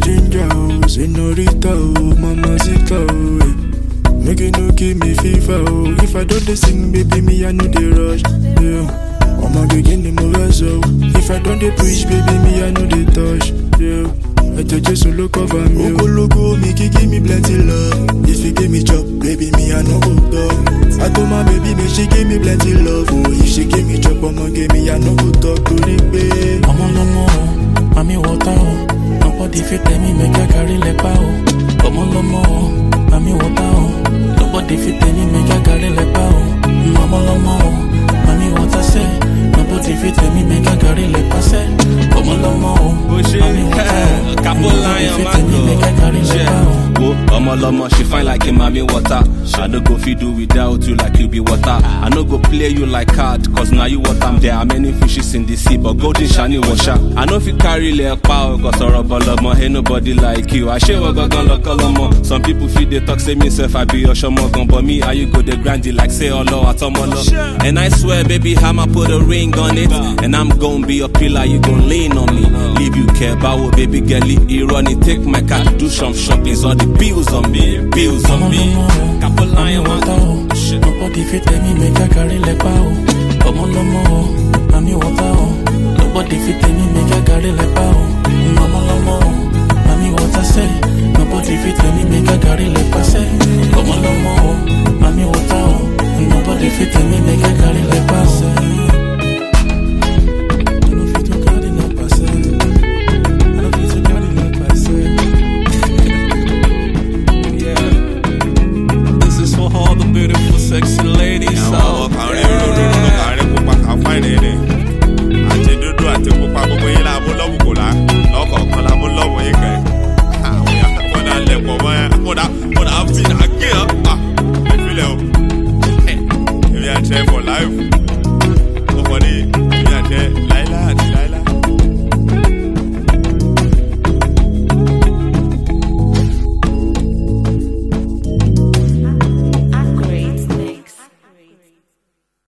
ginger, oh, senorita, oh, mamacita, oh, eh. Make you no give me fever, oh. If I don't dey sing, baby, me I know dey rush, yeah. I'ma begin the move so. If I don't dey preach, baby, me I know dey touch, yeah. Ẹ̀jẹ̀ Jésù ló cover me. Ogologo mi kí give me plenty love. If you give me chop, baby, me I no go talk. I told my baby, me she give me plenty love. Oh, if she give me chop, I'ma give me I no go talk torí pé. ọmọ lọmọ o mami wọta o nobody fit tell me make i carry lepa o ọmọ lọmọ o mami wọta o nobody fit tell me make i carry lepa o ọmọ lọmọ o mami wọta sẹ nobody fit tell me make i carry lepa sẹ ọmọ lọmọ o bó ṣe mami wọta o capo nobody lion fit má tell me make i carry lepa o. gò wo ọmọlọmọ she fine like a mami water i no go fit do without you like you be water i no go play you like card cause na you water am there are many fishes in the sea but golden shani washa i no fit carry ilẹ̀ pa o cause ọ̀rọ̀ bọ̀lọmọ ain't nobody like you àṣewọ̀ gangan lọ́kọ́ lọ́mọ some people fit dey talk say me sef i be ọ̀ṣọ́mọ gan but me and you go dey grind it like say ọlọ àtọmọlọ and i swear baby hammer put a ring on it and i'm gon be your pillar you gon lean on me leave you care báwo baby girl irọ́ ni take my car do some shopping all the bills on me bills on me capo lion Mami wan wọta o nobody fit tell me make i carry lepa o ọmọ lọmọ o mami wọta o nobody fit tell me make i carry lepa o ọmọ lọmọ o mami wọta sẹ nobody fit tell me make i carry lepa